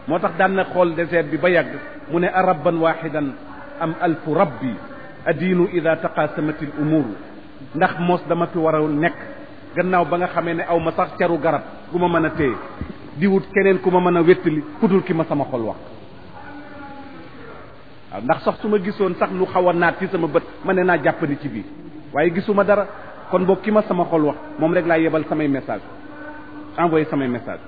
moo tax daan na xool désert bi ba yàgg mu ne a rabban waxidan am alfu rabbi adiinu ida taqaasamati l umuuru ndax mos dama fi war a nekk gannaaw ba nga xamee ne aw ma sax caru garab gu ma mën a téye di wut keneen ku ma mën a wéttali kudul ki ma sama xol wax waaw ndax sax su ma gisoon sax lu xaw a naat ci sama bët ma ne naa jàppandi ci biir waaye gisuma dara kon boog ki ma sama xol wax moom rek laa yebal samay message envoyé samay message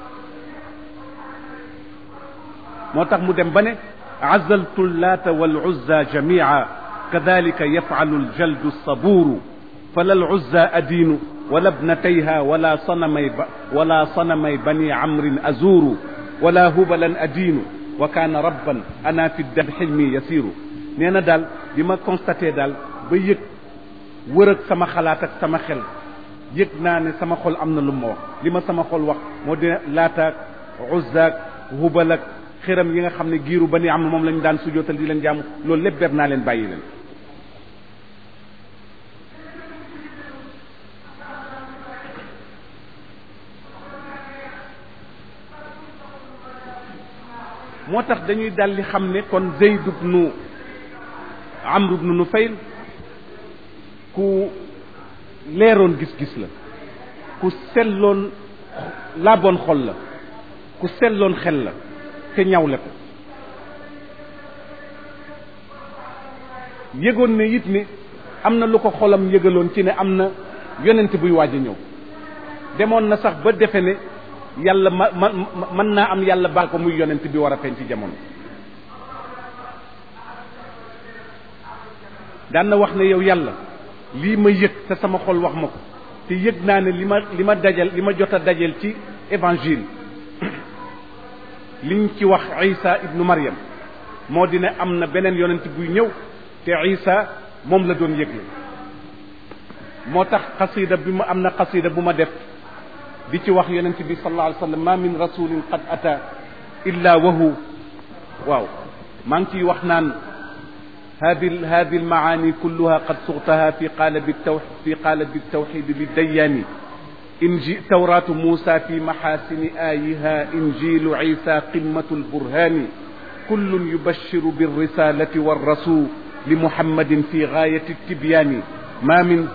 moo tax mu dem ba ne azaltu llaata wal uzza jamia kadalika yafalu ljaldu saburu fala luzza adiinu wala bnatayha wala sanamay ba wala sanamay bani amrin azuru wala hubalan adiinu wa kaana rabban ana fi dam xilmi yasiru nee na daal bi ma constaté daal ba yëg wër ak sama xalaat ak sama xel yëg naa ne sama xol am na lu ma wax li ma sama xol wax moo di laataak uzzaak hubalak xiram yi nga xam ne giiru bani am moom lañu daan sujootal di leen jaamu loolu lépp ber naa leen bàyyi leen moo tax dañuy daldi xam ne kon Zayd ibnu Amr ibnu Nufayl ku leeroon gis-gis la ku selloon laaboon xol la ku selloon xel la te ñawle ko yëgoon ne it ni am na lu ko xolam yëgaloon ci ne am na yonent buy waaj a ñëw demoon na sax ba defe ne yàlla ma ma mën naa am yàlla baax ko muy yonent bi war a feeñ ci jamono daan na wax ne yow yàlla lii ma yëg te sama xol wax ma ko te yëg naa ne li ma li ma dajal li ma jot a dajal ci évangile liñ ci wax Isa ibnu Maryam moo di ne am na beneen yonent buy ñëw te Isa moom la doon yëgle moo tax xasida bi ma am na xasida bu ma def di ci wax yonent bi sallallahu alayhi wa sallam ma min rasulin qad ata illa wahu waaw maa ngi ciy wax naan hadi hadi almaani kulluha qad suxtaha fi qaalabi taw fi qaalabi tawxid liddayaani inji tawratu muusa fi maxaasini aayiha injilu isa qimmatu lburhaani kullun yubashiru birrisalati warrasul li muhammadin fi gaayati tibyaani ma min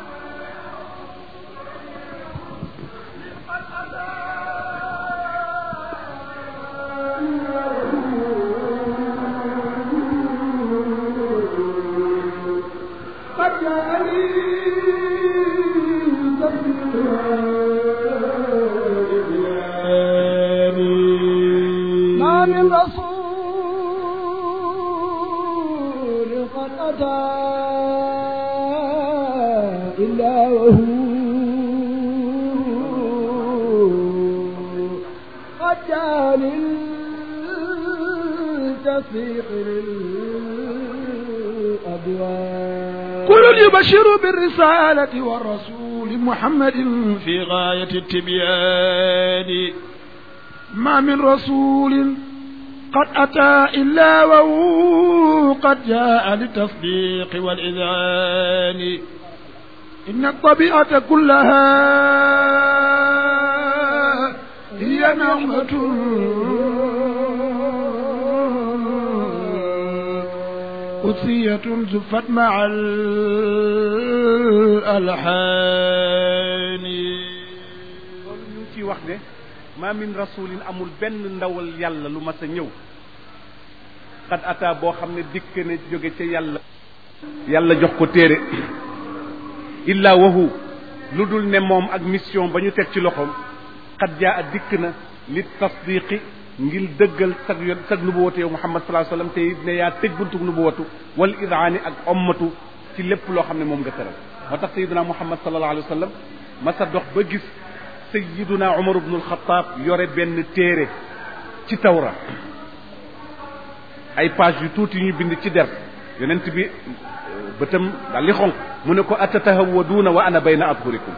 ما من رسول قد أتى إلا وهو قد جاء للتصديق للأبواب كل يبشر بالرسالة والرسول محمد في غاية التبيان ما من رسول قد أتى إلا وهو قد جاء للتصديق والإذعان إن الطبيعة كلها هي نعمة قدسية زفت مع الألحان loolu ñu ngi ciy wax ne ma min rasulin amul benn ndawal yàlla lu mas a ñëw xad ata boo xam ne dikk ne jóge ca yàlla yàlla jox ko téere illa wahu lu dul ne moom ak mission ba ñu teg ci loxoom xad jaa a dikk na li tasdiqi ngir dëggal sag yon sag nubuwatu yow muhammad sallallahu alayhi wasallam te it ne yaa tëj buntu nubuwatu wal idaani ak ommatu ci lépp loo xam ne moom nga tëral moo tax sayiduna muhammad sallallahu alayhi wasallam masa dox ba gis sayiduna umar ibnu alxataab yore benn téere ci tawra ay page yu tuuti ñu bind ci der yonent bi bëtam daal li xonq mu ne ko atatahawaduuna wa ana bayna adhurikum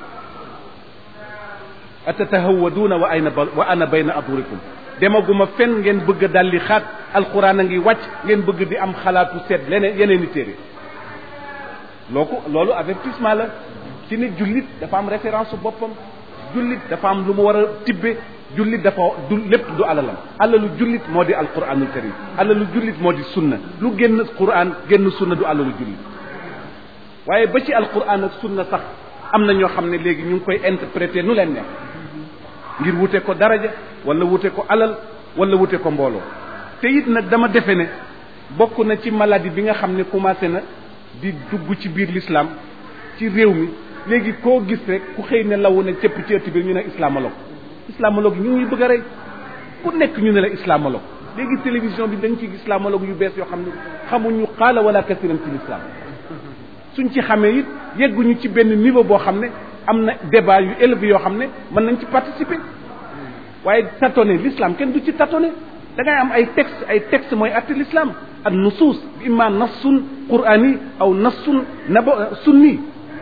atatahawaduuna wa ayna wa ana bayna adhurikum demaguma fen ngeen bëgg a dalli xaat alquran a ngi wàcc ngeen bëgg di am xalaatu seet leneen yeneen i téere loo ko loolu avertissement la ci ne jullit dafa am référence boppam jullit dafa am lu mu war a tibbe jullit dafa du lépp du alalam alalu jullit moo di alquranul karim alalu jullit moo di sunna lu génn quran génn sunna du alalu jullit waaye ba ci alquran ak sunna sax am na ñoo xam ne léegi ñu ngi koy interpréter nu leen neex ngir wute ko daraja wala wute ko alal wala wute ko mbooloo te it nag dama defe ne bokk na ci maladie bi nga xam ne commencé na di dugg ci biir l'islam ci réew mi léegi koo gis rek ku xëy ne lawu ne cëpp ci ëtt bi ñu ne islamologue islamologue yi ñu ngi bëgg a rey ku nekk ñu ne la islamologue léegi télévision bi dañ ci islamologue yu bees yoo xam ne xamuñu xaala wala kasiran ci l'islam suñ ci xamee it yegguñu ci benn niveau boo xam ne am na débat yu élevé yoo xam ne mën nañ ci participer waaye tâtonner l'islam kenn du ci tâtonner da ngay am ay texte ay texte mooy atte l'islam ak nusuus imma nassun qur'ani aw nassun naba sunni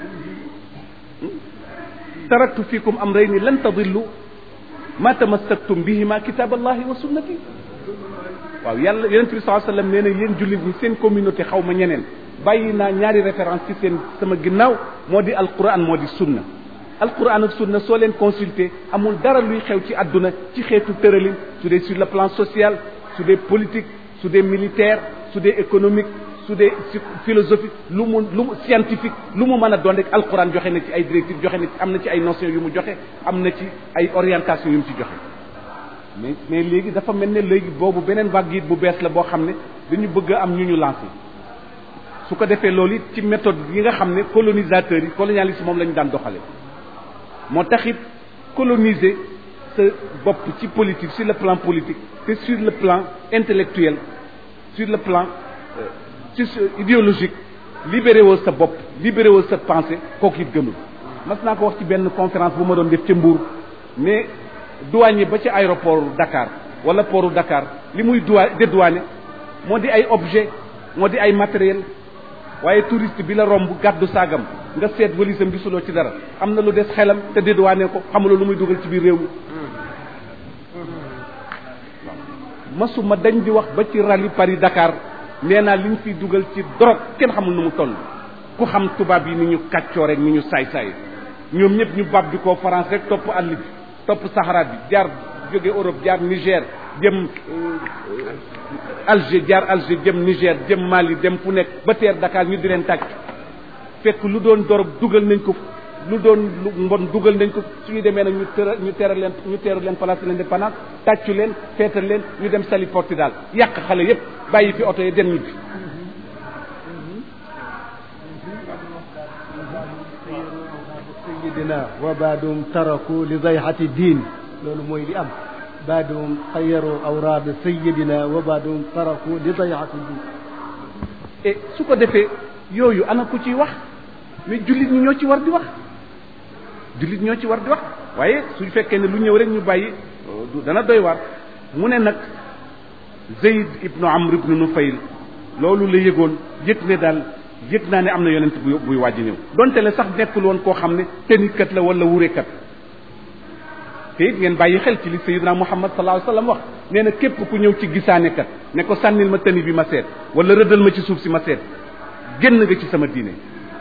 taraktu fikum amrayni lan tadillu ma tamassaktum bihima kitab allahi wa sunnati waaw yàlla yonente bi sallallahu alayhi wasallam nee na yéen jullit ñi seen communauté xaw ma ñeneen bàyyi naa ñaari référence ci seen sama ginnaaw moo di alquran moo di sunna alquran ak sunna soo leen consulter amul dara luy xew ci àdduna ci xeetu tëralin su dee sur le plan social su dee politique su dee militaire su dee économique su dee philosophique lu mu lu mu scientifique lu mu mën a doon rek alquran joxe na ci ay directives joxe na ci am na ci ay notions yu mu joxe am na ci ay orientation yu mu ci joxe mais mais léegi dafa mel ne léegi boobu beneen vague it bu bees la boo xam ne dañu bëgg a am ñu ñu lancé su ko defee loolu it ci méthode yi nga xam ne colonisateurs yi colonialisme moom la ñu daan doxale moo taxit coloniser sa bopp ci politique sur le plan politique te sur le plan intellectuel sur le plan ci idéologique libéré woo sa bopp libéré woo sa pensée kooku it gënul mas naa ko wax ci benn conférence bu ma doon def ca Mbour mais douanier ba ci aéroport Dakar wala portu Dakar li muy doi dédouané moo di ay objet moo di ay matériel waaye touriste bi la romb gàddu saagam nga seet walisam gisuloo ci dara am na lu des xelam te dédouané ko xamuloo lu muy dugal ci biir réew mi masuma dañ di wax ba ci rallye Paris Dakar nee naa liñ fiy dugal ci drogue kenn xamul nu mu toll ku xam tubaab yi ni ñu kàccoo rek ni ñu saay-saay ñoom ñëpp ñu bab di ko France rek topp àll bi topp Sahara bi jaar jóge Europe jaar Niger jëm Alger jaar Alger jëm Niger jëm Mali dem fu nekk ba teer Dakar ñu di leen tàcc fekk lu doon dorog dugal nañ ko lu doon lu mbon dugal nañ ko suñu demee nag ñu tëra ñu teral leen ñu teeru leen place de l'Indépendance tàccu leen feetal leen ñu dem sali Portudal yàq xale yépp bàyyi fi oto yi dem ñibbi sayidina wa baadum taraku li dayhati diin loolu mooy li am baadum xayaru awraad sayidina wa baadum taraku li dayhati diin et su ko defee yooyu ana ku ciy wax mais jullit ñi ñoo ci war di wax jullit ñoo ci war di wax waaye su fekkee ne lu ñëw rek ñu bàyyi dana doy waar mu ne nag Zayd ibnu Amr ibnu Nufayl loolu la yëgoon yëg ne daal yëg naa ne am na yonent bu buy wàjj ñëw donte le sax nekkul woon koo xam ne tenikat la wala wurekat te it ngeen bàyyi xel ci li Sayyidina Muhammad sallallahu alayhi wasallam wax nee na képp ku ñëw ci gisaanekat ne ko sànnil ma tëni bi ma seet wala rëddal ma ci suuf si ma seet génn nga ci sama diine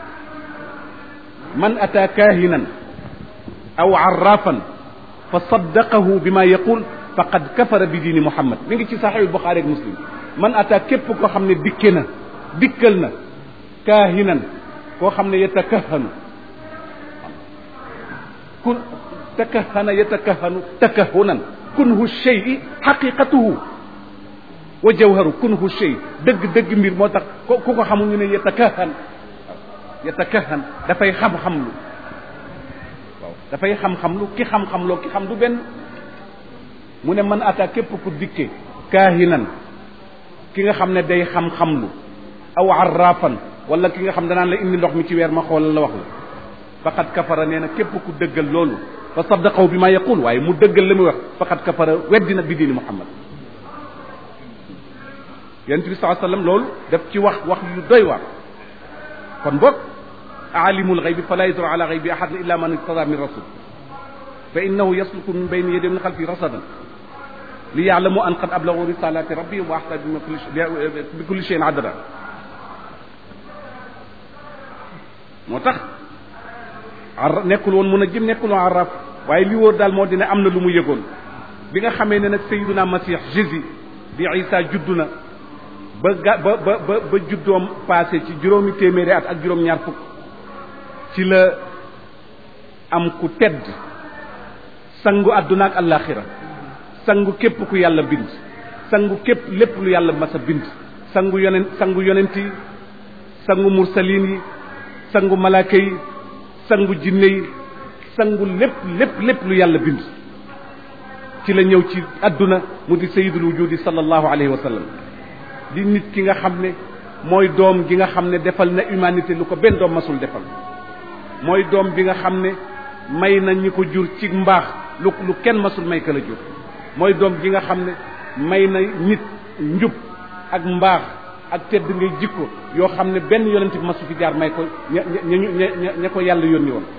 man ata kaahinan aw arrafan fa saddaqahu bima yaqul faqad kafara bi diini muhammad mi ngi ci saxiix buxaari ak muslim man ata képp koo xam ne dikke na dikkal na kaahinan koo xam ne yatakahanu kun takahana yatakahanu takahunan kunhu shay'i xaqiqatuhu wa jawharu kunhu shay dëgg dëgg mbir moo tax ku ko xamul ñu ne yatakahan yatakahan dafay xam-xam lu waaw dafay xam-xam lu ki xam-xam loo ki xam du benn mu ne man ata képp ku dikke kaahinan ki nga xam ne day xam-xam lu aw arrafan wala ki nga xam danaan la indi ndox mi ci weer ma xoolal la wax la faqad kafara nee na képp ku dëggal loolu fa saddaqahu bi ma yaqul waaye mu dëggal la muy wax faqad kafara weddina bi diini muhammad yonent bi saa sallam loolu daf ci wax wax yu doy waar kon boog aalimul xaybi fala yadru ala xaybi ahad illa man irtada min rasul fa innahu yasluku min bayni yadihi min xalfi rasadan li yaalamu an qad ablagu risalati rabbihim wa ahta bi kulli cheyin adada moo tax ar nekkul woon mun a jëm nekkul woon arraf waaye li wóor daal moo dina am na lu mu yëgoon bi nga xamee ne nag sayyiduna masih jésus di isa juddu na ba ga ba ba ba ba juddoom passé ci juróomi téeméeri at ak juróom ñaar fukk ci la am ku tedd sangu àdduna ak àllaaxira sangu képp ku yàlla bind sangu képp lépp lu yàlla mas a bind sangu yonent sangu yonent yi sangu mursalin yi sangu malaaka yi sangu jinne yi sangu lépp lépp lépp lu yàlla bind ci la ñëw ci àdduna mu di sayyidul wujudi sallallahu alayhi wa sallam di nit ki nga xam ne mooy doom gi nga xam ne defal na humanité lu ko benn doom masul defal mooy doom bi nga xam ne may na ñi ko jur ci mbaax lu lu kenn masul may ka la jur mooy doom gi nga xam ne may na nit njub ak mbaax ak tedd ngay jikko yoo xam ne benn yonent bi masu fi jaar may ko ña ña ña ña ko yàlla yónni woon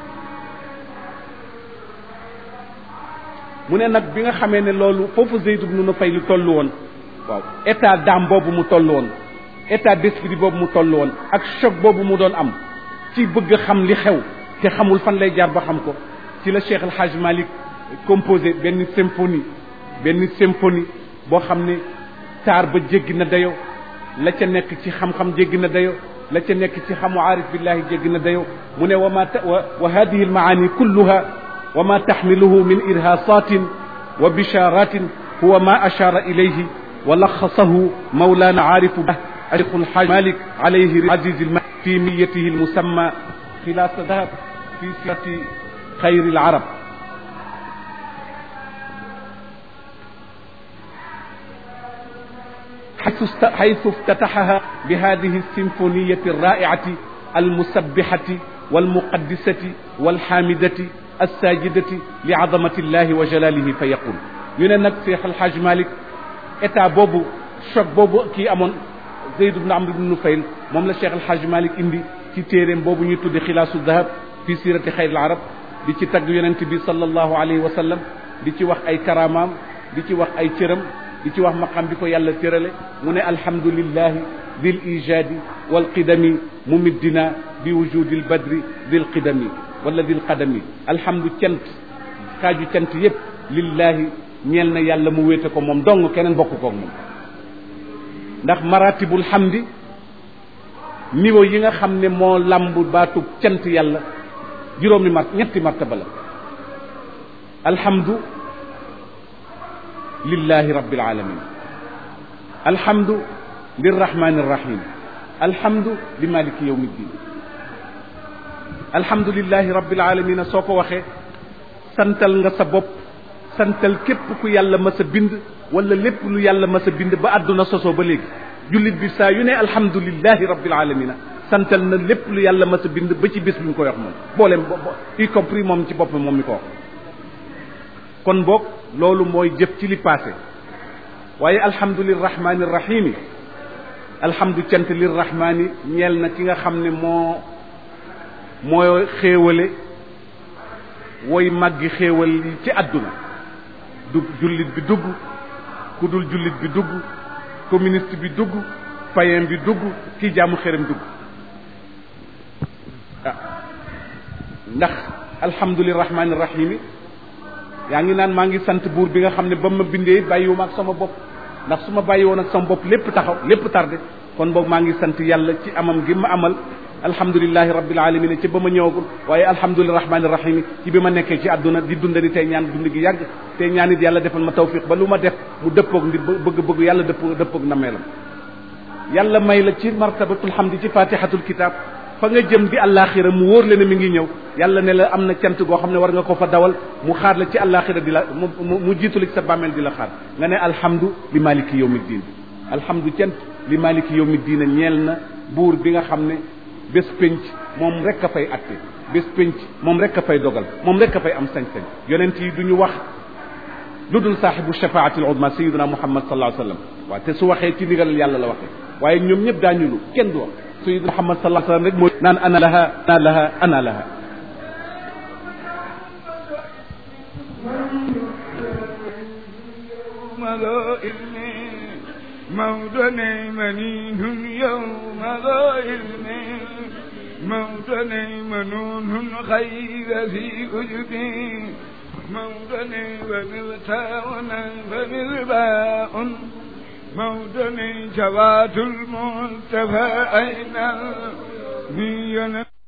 mu ne nag bi nga xamee ne loolu foofu Zayd ibn Nufayl lu toll woon waaw état d'âme boobu mu toll woon état d'esprit boobu mu toll woon ak choc boobu mu doon am ci bëgg xam li xew te xamul fan lay jaar ba xam ko ci la Cheikh El Hadj Malick composé benn symphonie benn symphonie boo xam ne taar ba jéggi na dayo la ca nekk ci xam-xam jéggi na dayo la ca nekk ci xamu aarif billahi jéggi na dayo mu ne wa ma wa wa hadihi almaani kulluha wa ma taxmiluhu min irhasatin wa bisharatin huwa ma ashara ilayhi wa laxasahu mawlana aarifu الشيخ الحاج مالك عليه العزيز الم... في ميته المسمى خلاص ذهب في سيرة خير العرب حيث, است... حيث افتتحها بهذه السيمفونية الرائعة المسبحة والمقدسة والحامدة الساجدة لعظمة الله وجلاله فيقول يننك شيخ الحاج مالك état boobu choc boobu kii amoon Zayd ibn Amr ibn Nufayl moom la Cheikh El Hadj Malick indi ci téeréem boobu ñuy tudde xilaasu dahab fi sirati xayril arab di ci tagg yonent bi sallallahu alayhi wa sallam di ci wax ay karamaam di ci wax ay cëram di ci wax maqam bi ko yàlla tërale mu ne alhamdulillahi dil ijaadi wal qidami mumiddina bi wujudil badri dil qidami wala dil qadami alhamdu cant xaaju cant yépp lillahi ñeel na yàlla mu wéete ko moom dong keneen bokk koog moom ndax maratibul hamdi niveau yi nga xam ne moo lamb baatub cant yàlla juróomi mart ñetti martaba la alhamdu lillahi rabbil alamin alhamdu lirrahmani rrahim alhamdu li maliki yawmi ddin alhamdu lillahi rabbil alamin soo ko waxee santal nga sa bopp santal képp ku yàlla mas a bind wala lépp lu yàlla mas a bind ba àdduna sosoo ba léegi jullit bi saa yu ne alhamdulillahi rabbil alamina santal na lépp lu yàlla mas a bind ba ci bis bi mu koy wax moom booleem y compris moom ci boppam moom mi ko wax kon boog loolu mooy jëf ci li passé waaye alhamdu lirrahmani rrahimi alhamdu cant lirrahmani ñeel na ki nga xam ne moo moo xéewale woy màggi xéewal yi ci àdduna du jullit bi dugg ku dul jullit bi dugg communiste bi dugg païen bi dugg kii jaamu xërëm dugg ah ndax alhamdulilah rahmaani rahim yaa ngi naan maa ngi sant buur bi nga xam ne ba ma bindee bàyyiwuma ak sama bopp ndax su ma bàyyi woon ak sama bopp lépp taxaw lépp tardé kon boog maa ngi sant yàlla ci amam gi ma amal alhamdulilahi rabbil alamin ci ba ma ñëwagul waaye alhamdulilah rahmaani rahim ci bi ma nekkee ci àdduna di dundani tey ñaan dund gi yàgg tey ñaan it yàlla defal ma tawfiq ba lu ma def mu dëppoog ndi bëgg-bëgg yàlla dëppoo dëppoog nameelam yàlla may la ci martabatul hamdi ci fatihatul kitab fa nga jëm di àllaaxira mu wóor la ne mi ngi ñëw yàlla ne la am na cant goo xam ne war nga ko fa dawal mu xaar la ci àllaaxira di la mu mu jiitu la ci sa bàmmeel di la xaar nga ne alhamdu li maliki yawmi diin alhamdu cant li maliki yawmi diin ñeel na buur bi nga xam ne bés penc moom rek a fay atte bés penc moom rek a fay dogal moom rek a fay am sañ-sañ yonent yi du ñu wax lu dul saaxibu shafaati al udma sayiduna muhammad sallallahu alayhi wa sallam waaw te su waxee ci ndigalal yàlla la waxee waaye ñoom ñëpp daañu lu kenn du wax sayiduna muhammad sallallahu alayhi wa sallam rek mooy naan ana laha ana laha ana laha موضع منين يوم ذا علم موطني منون خير في أجبي موطني ومغتاونا فمغباء موطني جوات المنتفى أين المينا